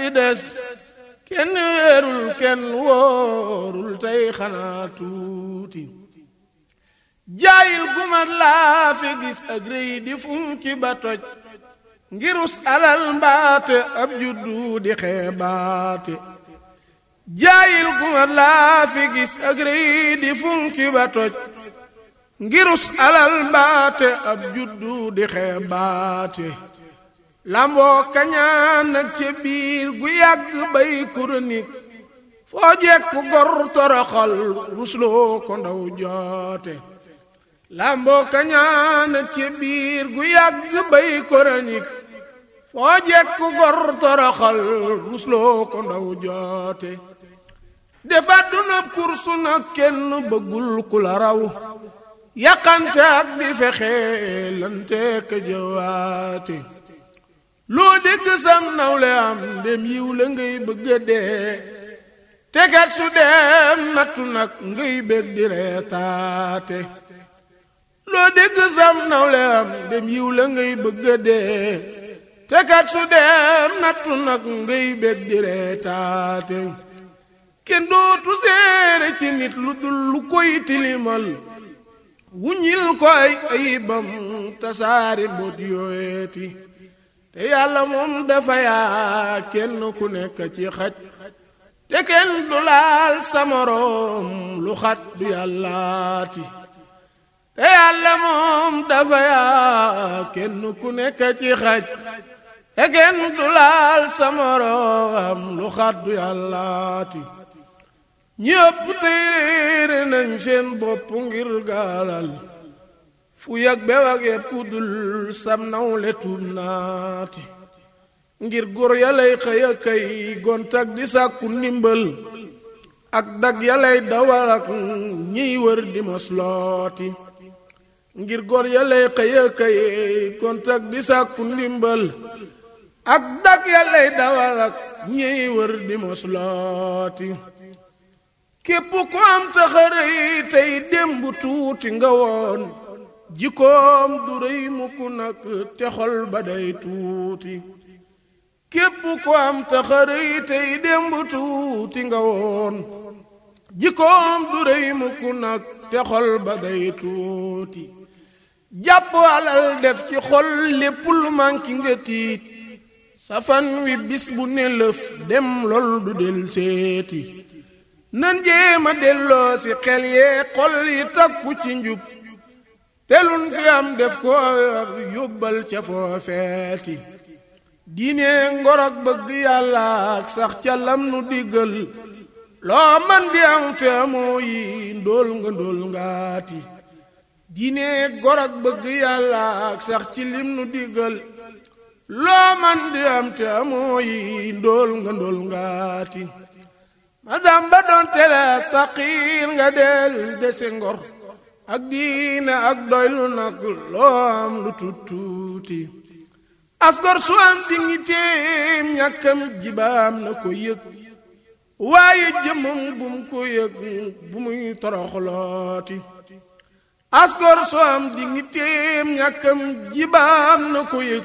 li des kenn wéerul kenn wóorul tey xanaa tuuti jaayil gumat laa fi gis ak rëy di funki ba toj ngirus alal mbaate ab juddu di xeebaate jaayil gumat laa fi gis ak rëy di funki ba toj ngirus alal mbaate ab juddu di xeebaate lamboo kañaan ak ca biir gu yàgg bay kuronik foo jekku gor toroxal rusloo ko ndaw joote lamboo kañaan ak ca biir gu yàgg bay kuronik foo jekku gor toroxal rusloo ko ndaw joote defa dunab kursu nag kenn bëggul ku la raw yàqante ak di fexe lante ka jëwaate loo dégg sam nawle am dem yiw la ngay bëgga dee tegat su dem nattu nag ngay bég di reetaate loo dégg sam nawle am dem yiw la ngay bëgga dee tegat su dem nattu nag ngay bég di reetaate kenn dootu seere ci nit lu dul lu koy tilimal wuññil ko ay ayibam tasaari mbóot yooyeeti te yàlla moom dafa yaa kenn ku nekk ci xaj te kenn du laal sa moroom lu xat du yàllaati te yàlla moom dafa yaa kenn ku nekk ci xaj te kenn du laal sa moroom lu xat du yàllaati ñi ëpp tey réere nañ seen bopp ngir gaalal fu yàgg bew ak yëpp ku dul sam nawle tuub naati ngir góor yalay xëy a kay gontak di sàkku ndimbal ak dag yalay dawal ak ñiy wër di moslooti ngir góor yalay xëy a kay gontak di sàkku ndimbal ak dag yalay dawal ak ñiy wër di moslooti képp ku am taxarëy tey démb tuuti nga woon jikkoom du rëy mukk nag te xol ba day tuuti képp ku am taxarëy tey démb tuuti nga woon jikkoom du rëy mukk nag te xol ba day tuuti jàpp alal def ci xol lépp lu manki nga tiit safan wi bis bu ne lëf dem lool du del seeti nan jéema delloo si xel yee xol yi takku ci njub telun fi am def ko yóbbal ca foofeeti diine ngorog bëgg yàlla ak sax ca lam nu diggal loo man di am te amoo yi ndóol nga ndóol ngaati diine ngorog bëgg yàlla ak sax ci lim nu diggal loo man di am te amoo yi ndóol nga ndóol ngaati masamba doon tele saqiir nga del dese ngor ak diine ak doylu nag loo am lu tuttuuti asgor su am dignitéem ñàkkam jibaam na ko yëg waaye jëmmam bum ko yëg bu muy toroxlooti asgor su am dignitéem ñàkkam jibaam na ko yëg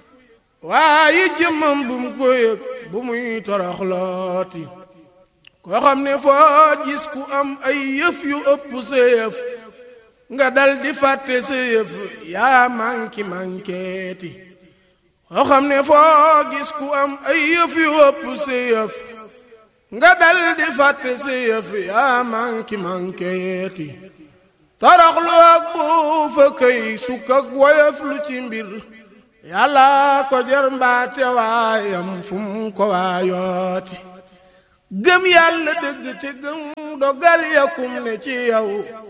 waaye jëmmam bum ko yëg bu muy toroxlooti koo xam ne foo gis ku am ay yëf yu ëpp sa yëf nga dal di fàtte sa yëf yaa manki mankeeti koo xam ne foo gis ku am ay yëf yu ëpp sa yëf nga dal di fàtte sa yëf yaa manki mankeeti toroxlu ak buufa këy sukk ak woyof lu ci mbir yàlla ko jar mbaate waayam fu mu ko waayooti gëm yàlla dëgg te gëm dogal yakum ne ci yow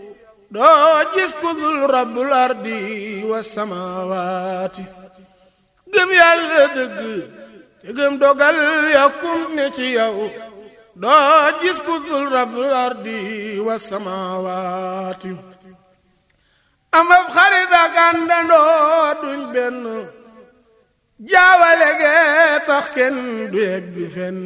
doo gis ku dul rabbul ardi wa samawaati gëm yàlla dëgg te gëm dogal yakum ne ci yow doo gis ku dul rabbul ardi wa samawaati am ab xarit ak àndandoo duñ benn jaawale gee tax kenn du yegg fenn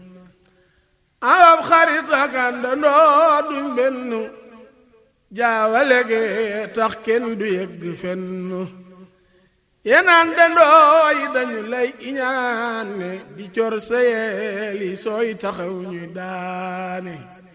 amab xarit ak àndandoo duñ benn jaawale ge tax kenn du yegg fenn yenaan dandoo yi dañu lay iñaane di cor sa yeeli sooy taxaw ñuy daane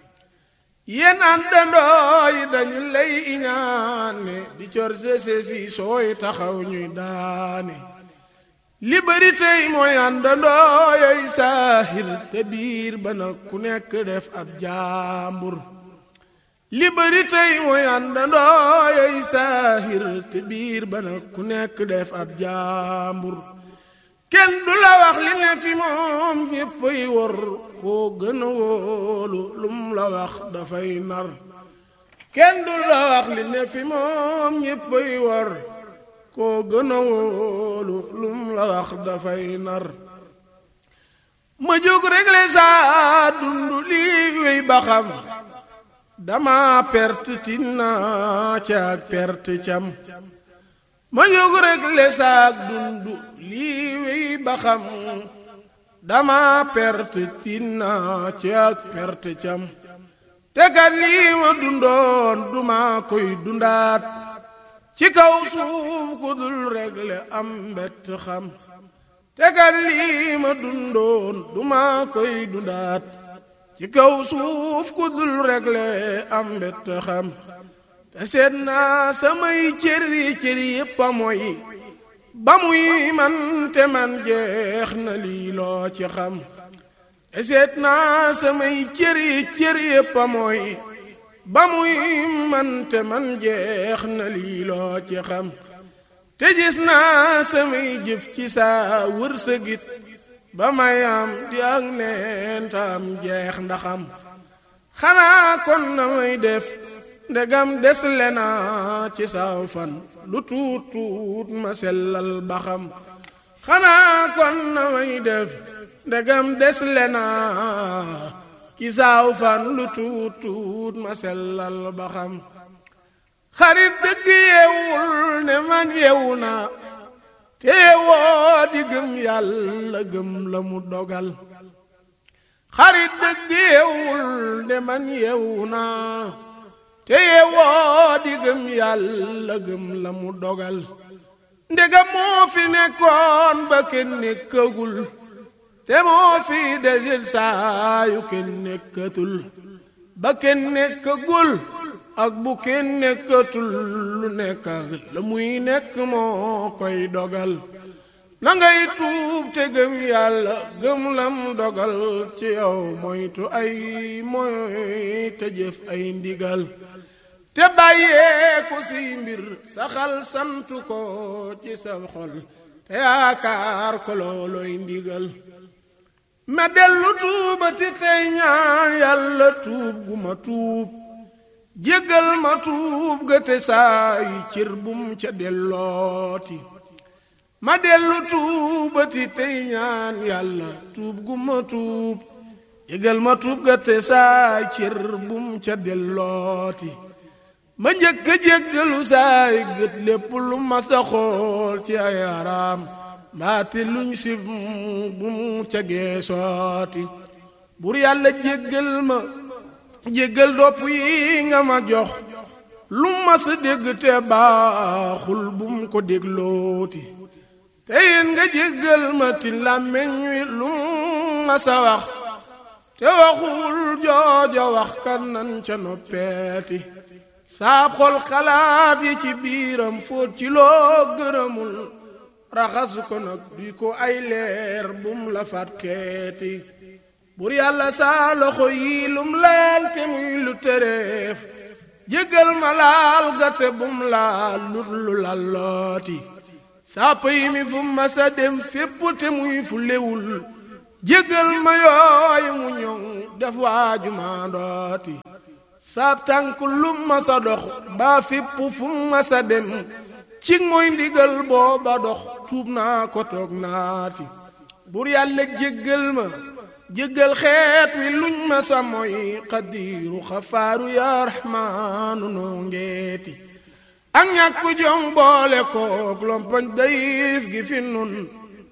yenaan dandoo yi dañu lay iñaane di cor sa seesi sooy taxaw ñuy daane li bari tey mooy àndandoo yooyu saahir te biir ba nag ku nekk def ab jaambur li bari tey mooy àndandoo yooyu saahir te biir ba nag ku nekk def ab jaambur kenn du la wax li ne fi moom ñéppay wor koo gën a wóolu lum la wax dafay nar kenn du la wax li ne fi moom ñéppay wor koo gën a wóolu lum la wax dafay nar ma jóg réglé saa dund lii wéy ba xam dama perte tinna ca ak perte cam ma jóg réglé saa dund lii wéy ba xam dama perte tinna ca ak perte cam te kat lii ma dundoon duma koy dundaat ci kaw suuf ku dul réglé am mbett xam te kat lii ma dundoon duma koy dundaat ci kaw suuf ku dul réglé am mbett xam te seet naa samay cëri cëri yépp a mooy ba muy man te man jeex na lii loo ci xam te seet naa samay cëri cëri yépp a mooy ba muy man te man jeex na lii loo ci xam te gis naa samay jëf ci saa wërsëgit ba may am di ak neen tam jeex ndaxam xanaa kon na may def ndegam des lena ci saaw fan lu tuut tuut ma sellal ba xam xanaa kon na may def ndegam des lena ci saaw fan lu tuut tuut ma sellal ba xam xarit dëgg yeewul ne man yeewu naa te yeewoo di gëm yàlla gëm la mu dogal xarit dëgg yeewul ne man yeewu naa te yeewoo di gëm yàlla gëm la mu dogal ndegam moo fi nekkoon ba kenn nekkagul te moo fi desil saa yu kenn nekkatul ba kenn nekkagul ak bu kenn nekkatul lu nekk la muy nekk moo koy dogal na ngay tuub te gëm yàlla gëm lam dogal ci yow moytu ay moy te jëf ay ndigal te bàyyeeku si mbir saxal santu ko ci sa xol te yaakaar ko looloy ndigal ma dellu tuubati tey ñaan yàlla tuub gu ma tuub jéggal ma tuub ga te saa yi cër bum ca dellooti ma dellu tuubati tey ñaan yàlla tuub gu ma tuub jéggal ma tuub ga te saa yi cër bum ca dellooti ma njëkk a jéggalu saa yi gët lépp lu ma sa xool ci ay araam mbaati luñ si bu mu ca geesooti bur yàlla jéggal ma jéggal dopp yi nga ma jox lu ma sa dégg te baaxul bu mu ko déglooti te yéen nga jéggal ma ti làmmeñ wi lu ma sa wax te waxul jooja wax kan nan ca noppeeti saab xol xalaat yi ci biiram fóot ci loo gërëmul raxasu ko nag duy ko ay leer bum la fàtteeti bur yàlla saa loxo yi lum laal te muy lu tereef jéggal ma laal gate bum laal lut lu lallooti saa pëy mi fu ma sa dem fépp te muy fu lewul jéggal ma yooyu mu ñoŋ def waaju maandooti saab tànk lum ma sa dox baa fépp fu ma sa dem ci mooy ndigal booba dox tuub naa ko toog naati bur yàlla jéggal ma jéggal xeet wi luñ ma sa mooy xadiiru xafaaru yaa raxmaanu noo ngeeti ak ñàkk jom boole koog lompañ dayif gi fi nun